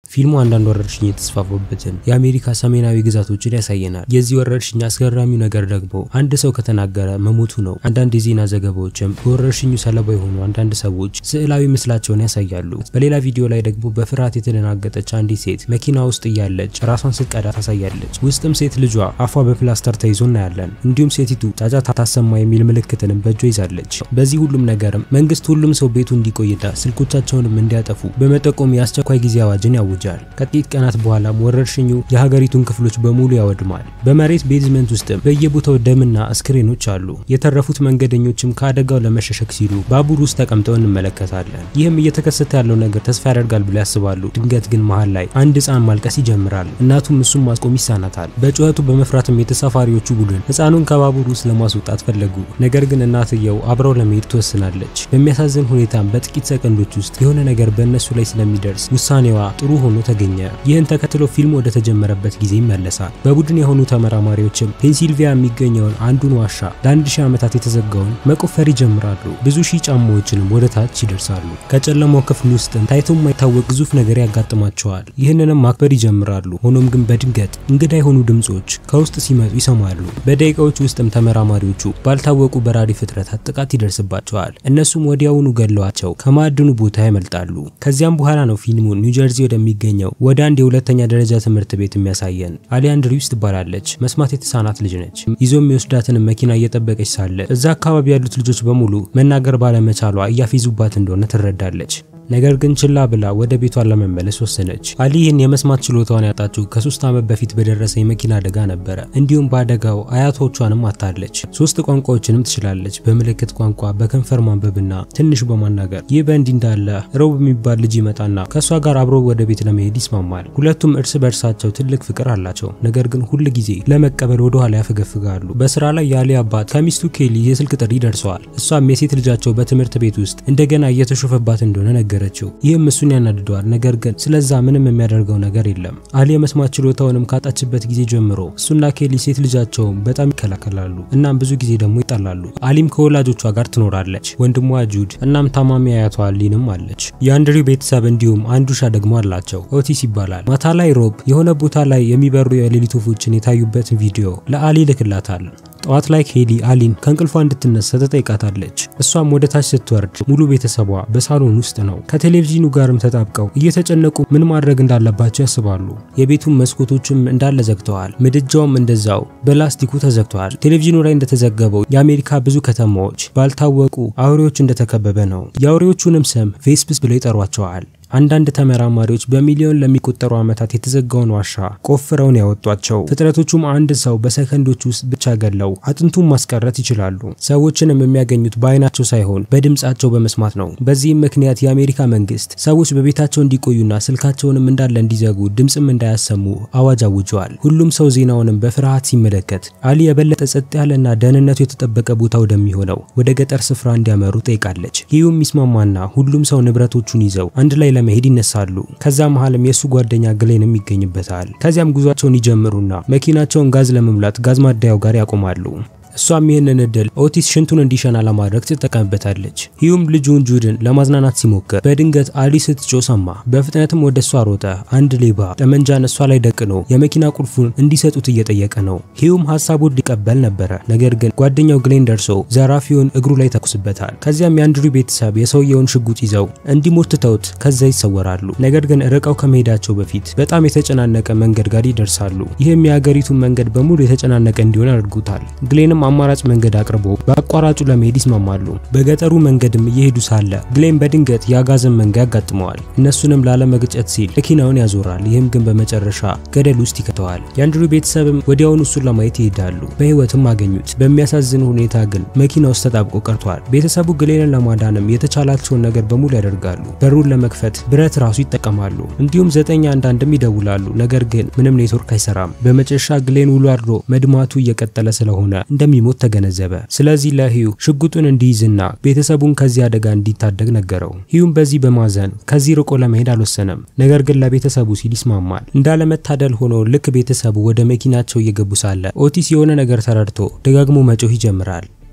ፊልሙ አንዳንድ ወረርሽኝ የተስፋፉበትን የአሜሪካ ሰሜናዊ ግዛቶችን ያሳየናል። የዚህ ወረርሽኝ አስገራሚው ነገር ደግሞ አንድ ሰው ከተናገረ መሞቱ ነው። አንዳንድ የዜና ዘገባዎችም በወረርሽኙ ሰለባ የሆኑ አንዳንድ ሰዎች ስዕላዊ ምስላቸውን ያሳያሉ። በሌላ ቪዲዮ ላይ ደግሞ በፍርሃት የተደናገጠች አንዲት ሴት መኪና ውስጥ እያለች ራሷን ስትቀዳ ታሳያለች። ውስጥም ሴት ልጇ አፏ በፕላስተር ተይዞ እናያለን። እንዲሁም ሴቲቱ ጫጫታ ታሰማ የሚል ምልክትንም በእጇ ይዛለች። በዚህ ሁሉም ነገርም መንግስት ሁሉም ሰው ቤቱ እንዲቆይና ስልኮቻቸውንም እንዲያጠፉ በመጠቆም የአስቸኳይ ጊዜ አዋጅን ያውጃል። ከጥቂት ቀናት በኋላም ወረርሽኙ የሀገሪቱን ክፍሎች በሙሉ ያወድማል። በመሬት ቤዝመንት ውስጥም በየቦታው ደምና አስክሬኖች አሉ። የተረፉት መንገደኞችም ከአደጋው ለመሸሸግ ሲሉ ባቡር ውስጥ ተቀምጠው እንመለከታለን። ይህም እየተከሰተ ያለው ነገር ተስፋ ያደርጋል ብለው ያስባሉ። ድንገት ግን መሃል ላይ አንድ ህፃን ማልቀስ ይጀምራል። እናቱም እሱም ማስቆም ይሳናታል። በጩኸቱ በመፍራትም የተሳፋሪዎቹ ቡድን ህፃኑን ከባቡር ውስጥ ለማስወጣት ፈለጉ። ነገር ግን እናትየው አብረው ለመሄድ ትወስናለች። በሚያሳዝን ሁኔታም በጥቂት ሰከንዶች ውስጥ የሆነ ነገር በእነሱ ላይ ስለሚደርስ ውሳኔዋ ጥሩ ሆኖ ተገኘ። ይህን ተከትሎ ፊልሙ ወደ ተጀመረበት ጊዜ ይመለሳል። በቡድን የሆኑ ተመራማሪዎችም ፔንሲልቪያ የሚገኘውን አንዱን ዋሻ ለአንድ ሺህ ዓመታት የተዘጋውን መቆፈር ይጀምራሉ። ብዙ ሺህ ጫማዎችንም ወደ ታች ይደርሳሉ። ከጨለማው ክፍል ውስጥም ታይቶ የማይታወቅ ግዙፍ ነገር ያጋጥማቸዋል። ይህንንም ማክበር ይጀምራሉ። ሆኖም ግን በድንገት እንግዳ የሆኑ ድምጾች ከውስጥ ሲመጡ ይሰማሉ። በደቂቃዎች ውስጥም ተመራማሪዎቹ ባልታወቁ በራሪ ፍጥረታት ጥቃት ይደርስባቸዋል። እነሱም ወዲያውኑ ገለዋቸው ከማዕድኑ ቦታ ያመልጣሉ። ከዚያም በኋላ ነው ፊልሙን ኒውጀርዚ ወደሚገኘው ወደ አንድ የሁለተኛ ደረጃ ትምህርት ቤት የሚያሳየን። አሊ አንድሪውስ ትባላለች። መስማት የተሳናት ልጅ ነች። ይዞ የሚወስዳትን መኪና እየጠበቀች ሳለ እዛ አካባቢ ያሉት ልጆች በሙሉ መናገር ባለመቻሏ እያፌዙባት እንደሆነ ትረዳለች። ነገር ግን ችላ ብላ ወደ ቤቷ ለመመለስ ወሰነች። አሊ ይህን የመስማት ችሎታዋን ያጣችው ከሶስት ዓመት በፊት በደረሰ የመኪና አደጋ ነበረ። እንዲሁም በአደጋው አያቶቿንም አታለች። ሶስት ቋንቋዎችንም ትችላለች፣ በምልክት ቋንቋ፣ በከንፈር ማንበብና ትንሽ በማናገር። ይህ በእንዲህ እንዳለ ሮብ የሚባል ልጅ ይመጣና ከእሷ ጋር አብሮ ወደ ቤት ለመሄድ ይስማማል። ሁለቱም እርስ በእርሳቸው ትልቅ ፍቅር አላቸው። ነገር ግን ሁል ጊዜ ለመቀበል ወደ ኋላ ያፈገፍጋሉ። በስራ ላይ የአሊ አባት ከሚስቱ ኬሊ የስልክ ጥሪ ደርሰዋል። እሷም የሴት ልጃቸው በትምህርት ቤት ውስጥ እንደገና እየተሾፈባት እንደሆነ ነገር ነገረችው። ይህም እሱን ያናድደዋል። ነገር ግን ስለዛ ምንም የሚያደርገው ነገር የለም። አሊ የመስማት ችሎታውንም ካጣችበት ጊዜ ጀምሮ እሱና ኬሊ ሴት ልጃቸውም በጣም ይከላከላሉ። እናም ብዙ ጊዜ ደግሞ ይጣላሉ። አሊም ከወላጆቿ ጋር ትኖራለች። ወንድሟ ጁድ እናም ታማሚ አያቷ አሊንም አለች። የአንድሪው ቤተሰብ እንዲሁም አንድ ውሻ ደግሞ አላቸው። ኦቲስ ይባላል። ማታ ላይ ሮብ የሆነ ቦታ ላይ የሚበሩ የሌሊት ወፎችን የታዩበትን ቪዲዮ ለአሊ ልክላታል። ጠዋት ላይ ኬሊ አሊን ከእንቅልፏ እንድትነሳ ተጠይቃታለች። እሷም ወደ ታች ስትወርድ ሙሉ ቤተሰቧ በሳሎን ውስጥ ነው። ከቴሌቪዥኑ ጋርም ተጣብቀው እየተጨነቁ ምን ማድረግ እንዳለባቸው ያስባሉ። የቤቱን መስኮቶችም እንዳለ ዘግተዋል። ምድጃውም እንደዛው በላስቲኩ ተዘግተዋል። ቴሌቪዥኑ ላይ እንደተዘገበው የአሜሪካ ብዙ ከተማዎች ባልታወቁ አውሬዎች እንደተከበበ ነው። የአውሬዎቹንም ስም ቬስፕስ ብለው ይጠሯቸዋል። አንዳንድ ተመራማሪዎች በሚሊዮን ለሚቆጠሩ ዓመታት የተዘጋውን ዋሻ ቆፍረውን ያወጧቸው ፍጥረቶቹም አንድ ሰው በሰከንዶች ውስጥ ብቻ ገለው አጥንቱን ማስቀረት ይችላሉ። ሰዎችንም የሚያገኙት በአይናቸው ሳይሆን በድምጻቸው በመስማት ነው። በዚህም ምክንያት የአሜሪካ መንግስት ሰዎች በቤታቸው እንዲቆዩና ስልካቸውንም እንዳለ እንዲዘጉ ድምፅም እንዳያሰሙ አዋጅ አውጀዋል። ሁሉም ሰው ዜናውንም በፍርሃት ሲመለከት አሊ የበለጠ ጸጥ ያለና ደህንነቱ የተጠበቀ ቦታ ወደሚሆነው ወደ ገጠር ስፍራ እንዲያመሩ ጠይቃለች። ይህም ይስማማና ሁሉም ሰው ንብረቶቹን ይዘው አንድ ላይ ለመሄድ ይነሳሉ። ከዛ መሀልም የእሱ ጓደኛ ግሌንም ይገኝበታል። ከዚያም ጉዟቸውን ይጀምሩና መኪናቸውን ጋዝ ለመሙላት ጋዝ ማደያው ጋር ያቆማሉ። እሷም ይህንን እድል ኦቲስ ሽንቱን እንዲሸና ለማድረግ ትጠቀምበታለች። ሂዩም ልጁን ጁድን ለማዝናናት ሲሞክር በድንገት አሊ ስትጮ ሰማ። በፍጥነትም ወደ እሷ ሮጠ። አንድ ሌባ ጠመንጃን እሷ ላይ ደቅኖ የመኪና ቁልፉን እንዲሰጡት እየጠየቀ ነው። ሂዩም ሀሳቡን ሊቀበል ነበረ። ነገር ግን ጓደኛው ግሌን ደርሶ ዘራፊውን እግሩ ላይ ተኩስበታል። ከዚያም የአንድሩ ቤተሰብ የሰውየውን ሽጉጥ ይዘው እንዲሞት ትተውት ከዛ ይሰወራሉ። ነገር ግን ርቀው ከመሄዳቸው በፊት በጣም የተጨናነቀ መንገድ ጋር ይደርሳሉ። ይህም የሀገሪቱን መንገድ በሙሉ የተጨናነቀ እንዲሆን ያደርጉታል። ግሌንም አማራጭ መንገድ አቅርቦ በአቋራጩ ለመሄድ ይስማማሉ። በገጠሩ መንገድም እየሄዱ ሳለ ግሌን በድንገት የአጋዘን መንጋ ያጋጥመዋል። እነሱንም ላለመግጨት ሲል መኪናውን ያዞራል። ይህም ግን በመጨረሻ ገደል ውስጥ ይከተዋል። የአንድሩ ቤተሰብም ወዲያውኑ እሱን ለማየት ይሄዳሉ። በህይወትም አገኙት። በሚያሳዝን ሁኔታ ግን መኪና ውስጥ ተጣብቆ ቀርቷል። ቤተሰቡ ግሌንን ለማዳንም የተቻላቸውን ነገር በሙሉ ያደርጋሉ። በሩን ለመክፈት ብረት ራሱ ይጠቀማሉ። እንዲሁም ዘጠኝ አንዳንድም ይደውላሉ። ነገር ግን ምንም ኔትወርክ አይሰራም። በመጨረሻ ግሌን ውሎ አድሮ መድማቱ እየቀጠለ ስለሆነ እንደሚሞት ተገነዘበ። ስለዚህ ለሂዩ ሽጉጡን እንዲይዝና ቤተሰቡን ከዚህ አደጋ እንዲታደግ ነገረው። ሂዩም በዚህ በማዘን ከዚህ ርቆ ለመሄድ አልወሰነም። ነገር ግን ለቤተሰቡ ሲል ይስማማል። እንዳለመታደል ሆኖ ልክ ቤተሰቡ ወደ መኪናቸው እየገቡ ሳለ ኦቲስ የሆነ ነገር ተረድቶ ደጋግሞ መጮህ ይጀምራል።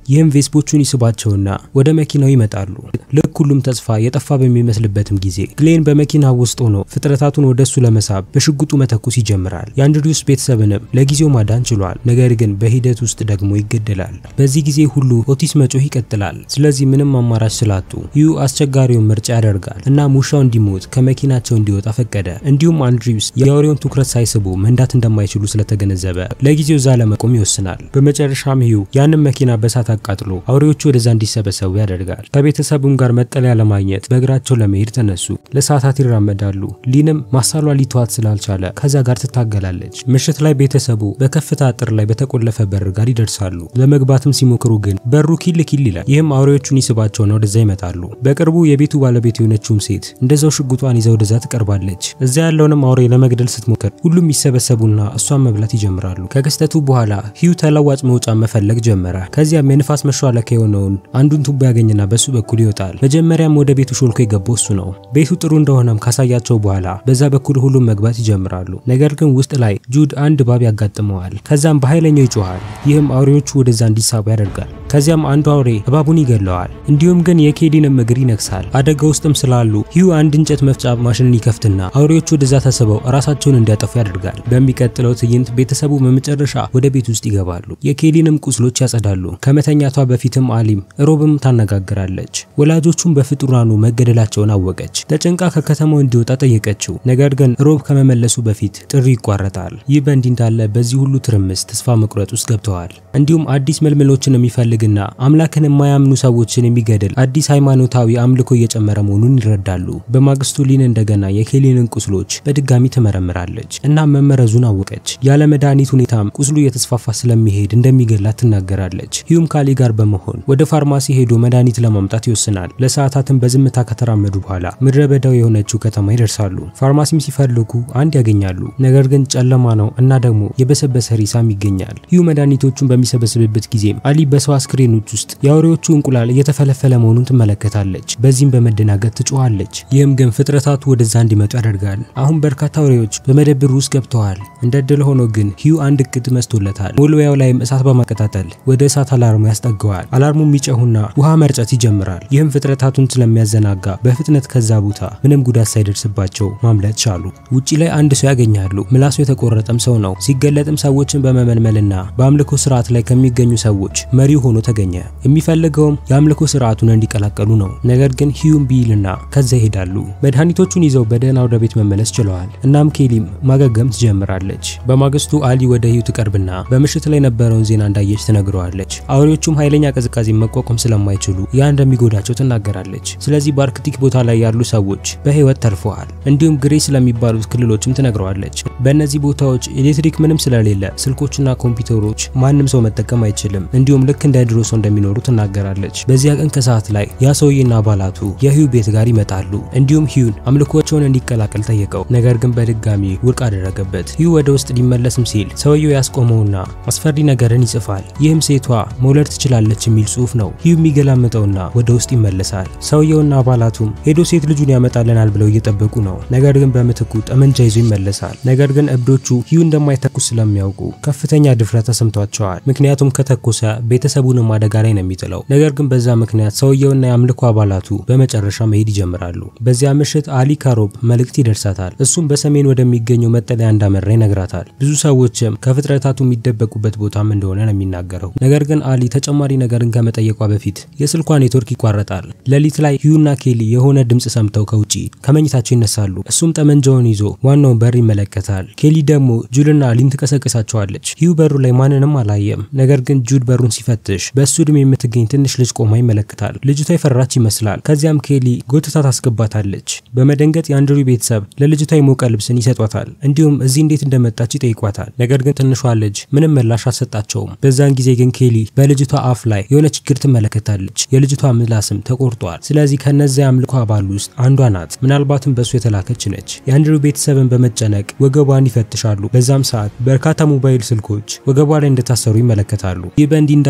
ይህም ቬስፖቹን ይስባቸውና ወደ መኪናው ይመጣሉ። ልክ ሁሉም ተስፋ የጠፋ በሚመስልበትም ጊዜ ግሌን በመኪና ውስጥ ሆኖ ፍጥረታቱን ወደሱ ለመሳብ በሽጉጡ መተኮስ ይጀምራል። የአንድሪውስ ቤተሰብንም ለጊዜው ማዳን ችሏል። ነገር ግን በሂደት ውስጥ ደግሞ ይገደላል። በዚህ ጊዜ ሁሉ ኦቲስ መጮህ ይቀጥላል። ስለዚህ ምንም አማራጭ ስላጡ ሂዩ አስቸጋሪውን ምርጫ ያደርጋል እና ውሻው እንዲሞት ከመኪናቸው እንዲወጣ ፈቀደ። እንዲሁም አንድሪውስ የአውሬውን ትኩረት ሳይስቡ መንዳት እንደማይችሉ ስለተገነዘበ ለጊዜው እዛ ለመቆም ይወስናል። በመጨረሻም ሂዩ ያንን መኪና በሳት አቃጥሎ አውሬዎቹ ወደዛ እንዲሰበሰቡ ያደርጋል። ከቤተሰቡም ጋር መጠለያ ለማግኘት በእግራቸው ለመሄድ ተነሱ። ለሰዓታት ይራመዳሉ። ሊንም ማሳሏ ሊተዋት ስላልቻለ ከዛ ጋር ትታገላለች። ምሽት ላይ ቤተሰቡ በከፍታ አጥር ላይ በተቆለፈ በር ጋር ይደርሳሉ። ለመግባትም ሲሞክሩ ግን በሩ ኪል ኪል ይላል። ይህም አውሬዎቹን ይስባቸውና ወደዛ ይመጣሉ። በቅርቡ የቤቱ ባለቤት የሆነችውም ሴት እንደዛው ሽጉጧን ይዛ ወደዛ ትቀርባለች። እዛ ያለውንም አውሬ ለመግደል ስትሞክር ሁሉም ይሰበሰቡና እሷን መብላት ይጀምራሉ። ከክስተቱ በኋላ ሂዩ ተለዋጭ መውጫ መፈለግ ጀመረ። ከዚያም የንፋስ መሿለኪያ የሆነውን አንዱን ቱቦ ያገኝና በሱ በኩል ይወጣል። መጀመሪያም ወደ ቤቱ ሾልኮ የገባው እሱ ነው። ቤቱ ጥሩ እንደሆነም ካሳያቸው በኋላ በዛ በኩል ሁሉም መግባት ይጀምራሉ። ነገር ግን ውስጥ ላይ ጁድ አንድ እባብ ያጋጥመዋል። ከዛም በኃይለኛው ይጮሃል። ይህም አውሬዎቹ ወደዛ እንዲሳቡ ያደርጋል። ከዚያም አንዱ አውሬ እባቡን ይገለዋል። እንዲሁም ግን የኬሊንም እግር ይነክሳል። አደጋ ውስጥም ስላሉ ሂዩ አንድ እንጨት መፍጫ ማሽንን ይከፍትና አውሬዎቹ ወደዛ ተስበው ራሳቸውን እንዲያጠፉ ያደርጋል። በሚቀጥለው ትዕይንት ቤተሰቡ በመጨረሻ ወደ ቤት ውስጥ ይገባሉ። የኬሊንም ቁስሎች ያጸዳሉ። ከመተኛቷ በፊትም አሊም ሮብም ታነጋግራለች። ወላጆቹም በፍጡራኑ መገደላቸውን አወቀች። ተጨንቃ ከከተማው እንዲወጣ ጠየቀችው። ነገር ግን ሮብ ከመመለሱ በፊት ጥሪ ይቋረጣል። ይህ በእንዲህ እንዳለ በዚህ ሁሉ ትርምስ ተስፋ መቁረጥ ውስጥ ገብተዋል። እንዲሁም አዲስ መልመሎችን የሚፈልግና አምላክን የማያምኑ ሰዎችን የሚገድል አዲስ ሃይማኖታዊ አምልኮ እየጨመረ መሆኑን ይረዳሉ። በማግስቱ ሊን እንደገና የኬሊንን ቁስሎች በድጋሚ ትመረምራለች እና መመረዙን አወቀች። ያለ መድኃኒት ሁኔታም ቁስሉ እየተስፋፋ ስለሚሄድ እንደሚገላት ትናገራለች። ሂዩም ካሊ ጋር በመሆን ወደ ፋርማሲ ሄዶ መድኃኒት ለማምጣት ይወስናል። ለሰዓታትን በዝምታ ከተራመዱ በኋላ ምድረ በዳው የሆነችው ከተማ ይደርሳሉ። ፋርማሲም ሲፈልጉ አንድ ያገኛሉ። ነገር ግን ጨለማ ነው እና ደግሞ የበሰበሰ ሪሳም ይገኛል። ሂዩ መድኃኒቶቹን በሚሰበስብበት ጊዜም አሊ በሰው አስክሬኖች ውስጥ የአውሬዎቹ እንቁላል እየተፈለፈለ መሆኑን ትመለከታለች። በዚህም በመደናገጥ ትጮኻለች። ይህም ግን ፍጥረታቱ ወደዛ እንዲመጡ ያደርጋል። አሁን በርካታ አውሬዎች በመደብር ውስጥ ገብተዋል። እንደ ድል ሆኖ ግን ሂዩ አንድ እቅድ መስቶለታል። ሞልዌያው ላይም እሳት በማቀጣጠል ወደ እሳት አላርሙ ያስጠገዋል። አላርሙ የሚጨሁና ውሃ መርጨት ይጀምራል። ይህም ፍጥረታቱን ስለሚያዘናጋ በፍጥነት ከዛ ቦታ ምንም ጉዳት ሳይደርስባቸው ማምለጥ ቻሉ። ውጪ ላይ አንድ ሰው ያገኛሉ። ምላሱ የተቆረጠም ሰው ነው። ሲገለጥም ሰዎችን በመመልመልና በአምልኮ ስርዓት ላይ ከሚገኙ ሰዎች መሪው ሆኖ ተገኘ። የሚፈልገውም የአምልኮ ስርዓቱን እንዲቀላቀሉ ነው። ነገር ግን ሂዩም ቢልና ከዛ ይሄዳሉ። መድኃኒቶቹን ይዘው በደህና ወደ ቤት መመለስ ችለዋል። እናም ኬሊም ማገገም ትጀምራለች። በማግስቱ አሊ ወደ ሂዩ ትቀርብና በምሽት ላይ የነበረውን ዜና እንዳየች ትነግረዋለች። አውሬዎቹም ኃይለኛ ቅዝቃዜ መቋቋም ስለማይችሉ ያ እንደሚጎዳቸው ትናገራለች። ስለዚህ በአርክቲክ ቦታ ላይ ያሉ ሰዎች በህይወት ተርፈዋል። እንዲሁም ግሬ ስለሚባሉት ክልሎችም ትነግረዋለች። በእነዚህ ቦታዎች ኤሌክትሪክ ምንም ስለሌለ ስልኮችና ኮምፒውተሮች ማንም ሰው መጠቀም አይችልም። እንዲሁም ልክ እንደ ድሮ ሰው እንደሚኖሩ ትናገራለች። በዚያ ቀን ከሰዓት ላይ ያ ሰውዬና አባላቱ የሂዩ ቤት ጋር ይመጣሉ። እንዲሁም ሂዩን አምልኮቸውን እንዲቀላቀል ጠየቀው። ነገር ግን በድጋሚ ውድቅ አደረገበት። ሂዩ ወደ ውስጥ ሊመለስም ሲል ሰውየው ያስቆመውና አስፈሪ ነገርን ይጽፋል። ይህም ሴቷ መውለድ ትችላለች የሚል ጽሑፍ ነው። ሂዩ የሚገላምጠውና ወደ ውስጥ ይመለሳል። ሰውየውና አባላቱም ሄዶ ሴት ልጁን ያመጣልናል ብለው እየጠበቁ ነው። ነገር ግን በምትኩ ጠመንጃ ይዞ ይመለሳል። ነገር ግን እብዶቹ ሂዩ እንደማይተኩስ ስለሚያውቁ ከፍተኛ ድፍረት ተሰምቷቸዋል። ምክንያቱም ከተኮሰ ቤተሰቡንም አደጋ ላይ ነው የሚጥለው። ነገር ግን በዛ ምክንያት ሰውየውና የአምልኮ አባላቱ በመጨረሻ መሄድ ይጀምራሉ። በዚያ ምሽት አሊ ካሮብ መልእክት ይደርሳታል። እሱም በሰሜን ወደሚገኘው መጠለያ እንዳመራ ይነግራታል። ብዙ ሰዎችም ከፍጥረታቱ የሚደበቁበት ቦታም እንደሆነ ነው የሚናገረው። ነገር ግን አሊ ተጨማሪ ነገርን ከመጠየቋ በፊት የስልኳ ኔትወርክ ይቋረጣል። ሌሊት ላይ ሂዩና ኬሊ የሆነ ድምፅ ሰምተው ከውጪ ከመኝታቸው ይነሳሉ። እሱም ጠመንጃውን ይዞ ዋናውን በር ይመለከታል። ኬሊ ደግሞ ጁድና አሊን ትቀሰቅሳቸዋለች። ሂዩ በሩ ላይ ማንንም አላየም። ነገር ግን ጁድ በሩን ሲፈትሽ በእሱ ዕድሜ የምትገኝ ትንሽ ልጅ ቆማ ይመለከታል። ልጅቷ የፈራች ይመስላል። ከዚያም ኬሊ ጎትታ ታስገባታለች። በመደንገጥ የአንድሩ ቤተሰብ ለልጅቷ የሞቀ ልብስን ይሰጧታል። እንዲሁም እዚህ እንዴት እንደመጣች ይጠይቋታል። ነገር ግን ትንሿ ልጅ ምንም ምላሽ አልሰጣቸውም። በዛን ጊዜ ግን ኬሊ በልጅቷ አፍ ላይ የሆነ ችግር ትመለከታለች። የልጅቷ ምላስም ተቆርጧል። ስለዚህ ከነዚያ አምልኮ አባሉ ውስጥ አንዷ ናት። ምናልባትም በእሱ የተላከች ነች። የአንድሩ ቤተሰብን በመጨነቅ ወገቧን ይፈትሻሉ። በዛም ሰዓት በርካታ ሞባይል ስልኮች ወገቧ ላይ እንደታሰሩ ይመለከታሉ። ይህ በእንዲህ እንዳለ አሊ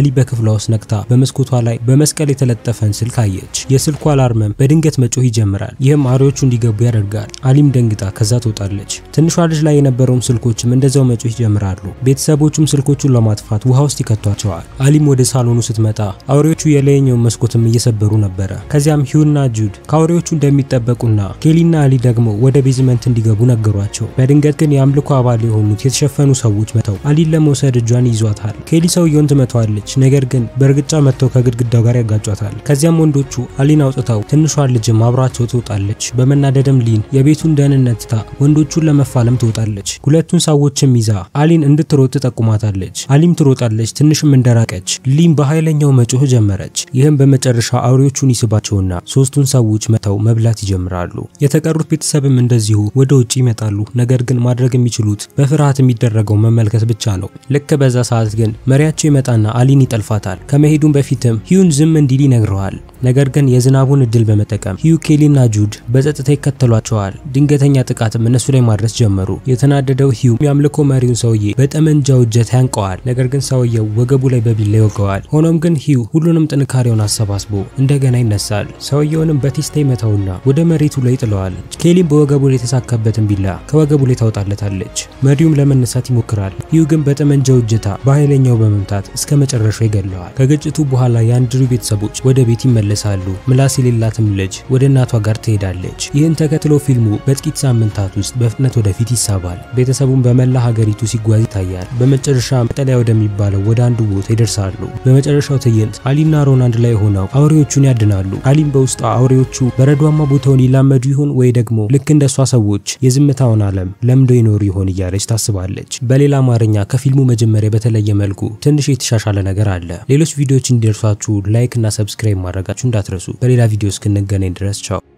በክፍሏ ውስጥ ነቅታ በመስኮቷ ላይ በመስቀል የተለጠፈን ስልክ አየች። የስልኩ አላርምም በድንገት መጮህ ይጀምራል። ይህም አውሬዎቹ እንዲገቡ ያደርጋል። አሊም ደንግጣ ከዛ ትወጣለች። ትንሿ ልጅ ላይ የነበረውም ስልኮችም እንደዛው መጮህ ይጀምራሉ። ቤተሰቦቹም ስልኮቹን ለማጥፋት ውሃ ውስጥ ይከቷቸዋል። አሊም ወደ ሳሎኑ ስትመጣ አውሬዎቹ የላይኛውን መስኮትም እየሰበሩ ነበረ። ከዚያም ሂዩና ጁድ ከአውሬዎቹ እንደሚጠበቁና ኬሊና አሊ ደግሞ ወደ ቤዝመንት እንዲገቡ ነገሯቸው። በድንገት ግን የአምልኮ አባል የሆኑት የተሸፈኑ ሰዎች መተው አሊን ለመውሰድ እጇን ይዟታል። ኬሊ ሰውየውን ትመታዋለች። ነገር ግን በእርግጫ መጥተው ከግድግዳው ጋር ያጋጯታል። ከዚያም ወንዶቹ አሊን አውጥተው ትንሿን ልጅም አብራቸው ትወጣለች። በመናደድም ሊን የቤቱን ደህንነት ትታ ወንዶቹን ለመፋለም ትወጣለች። ሁለቱን ሰዎችም ይዛ አሊን እንድትሮጥ ትጠቁማታለች። አሊም ትሮጣለች። ትንሽም እንደራቀች ሊን በኃይለኛው መጮህ ጀመረች። ይህም በመጨረሻ አውሬዎቹን ይስባቸውና ሶስቱን ሰዎች መተው መብላት ይጀምራሉ። የተቀሩት ቤተሰብም እንደዚሁ ወደ ውጭ ይመጣሉ። ነገር ግን ማድረግ የሚችሉት በፍርሃት የሚደረገው መመልከት ብቻ ነው። ልክ በዛ ሰዓት ግን መሪያቸው ይመጣና አሊን ይጠልፋታል። ከመሄዱም በፊትም ሂዩን ዝም እንዲል ይነግረዋል። ነገር ግን የዝናቡን እድል በመጠቀም ሂዩ፣ ኬሊና ጁድ በጸጥታ ይከተሏቸዋል። ድንገተኛ ጥቃትም እነሱ ላይ ማድረስ ጀመሩ። የተናደደው ሂዩ የአምልኮ መሪውን ሰውዬ በጠመንጃው እጀታ ያንቀዋል። ነገር ግን ሰውየው ወገቡ ላይ በቢላ ይወገዋል። ሆኖም ግን ሂዩ ሁሉንም ጥንካሬውን አሰባስቦ እንደገና ይነሳል። ሰውየውንም በቴስታ ይመታውና ወደ መሬቱ ላይ ጥለዋል። ኬሊም በወገቡ ላይ የተሳካበትን ቢላ ከወገቡ ላይ ታውጣለታለች። መሪውም ለመነሳት ይሞክራል። ሂዩ ግን በጠመንጃው እጀታ በኃይለኛው በመምታት እስከ መጨረሻው ይገለዋል። ከግጭቱ በኋላ የአንድሩ ቤተሰቦች ወደ ቤት ይመለሳሉ። ምላስ የሌላትም ልጅ ወደ እናቷ ጋር ትሄዳለች። ይህን ተከትሎ ፊልሙ በጥቂት ሳምንታት ውስጥ በፍጥነት ወደፊት ይሳባል። ቤተሰቡን በመላ ሀገሪቱ ሲጓዝ ይታያል። በመጨረሻ መጠለያ ወደሚባለው ወደ አንዱ ቦታ ይደርሳሉ። በመጨረሻው ትዕይንት አሊና ሮን አንድ ላይ ሆነው አውሬዎቹን ያድናሉ። አሊም በውስጧ አውሬዎቹ በረዷማ ቦታውን ይላመዱ ይሆን ወይ ደግሞ ልክ እንደሷ ሰዎች የዝምታውን ዓለም ለምደው ይኖሩ ይሆን እያለች ታስባለች። በሌላ አማርኛ ከፊልሙ መጀመሪያ በተለየ መልኩ ትንሽ የተሻሻለ ነገር አለ። ሌሎች ቪዲዮዎች እንዲደርሷችሁ ላይክ እና ሰብስክራይብ ማድረጋችሁ እንዳትረሱ። በሌላ ቪዲዮ እስክንገናኝ ድረስ ቻው።